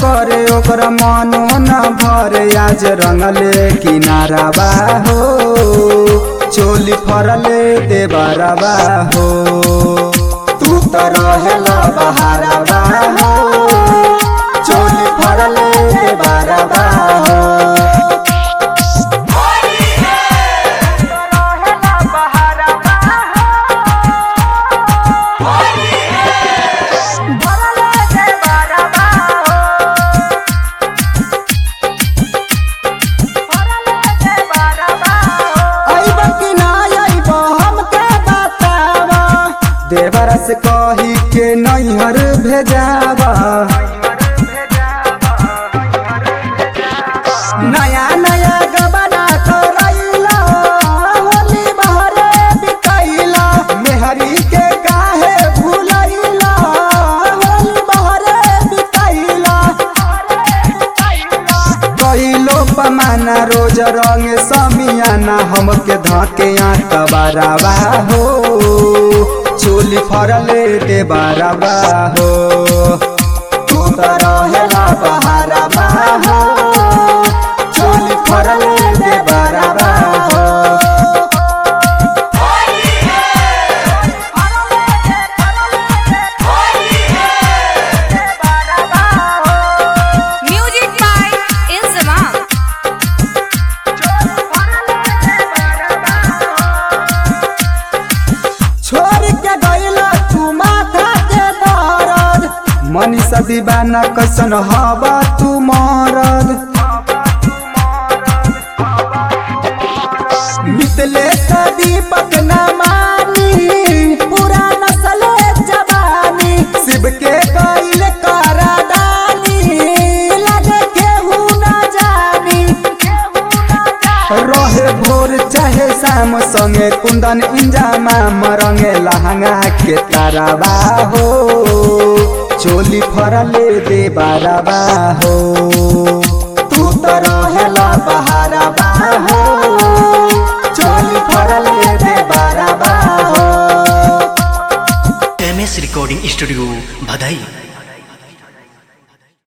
करे ओकर मनो न भरे आज रंगले किनारा बा हो चोली फरले देबारा बा हो तू तो रहेला बहारा बा हो चोली फरले देबारा बा हो अइब कि ना अइब हमके बतावा देवरा से कही के नैहर भेजावा नया नया गबना करैला होली बहरे बिकैला मेहरी के काहे भुलैला होली बहरे बिकैला कइलो पमाना रोज रंग समियाना हमके धके आटबारावा हो चोली फरले दे बारावा हो तू तो रहेला बहारावा हो चोली फरले दे बारावा हो Music by Inzamam. छोड़ के गईला तू माथा के दर्द मनीषा दीवाना कैसन हवा तू मरद मितले दीपक न मानी पूरा नस्ल जवानी शिव के गईल करादानी लगे केहू न जानी रहे भोर चाहे शाम संगे कुंदन इंजामा मरंगे लहंगा के ताराबा हो चोली फरले दे बाराबा हो तू तो रहेला बहाराबा हो चोली फरले दे बाराबा हो एम एस रिकॉर्डिंग स्टूडियो भदई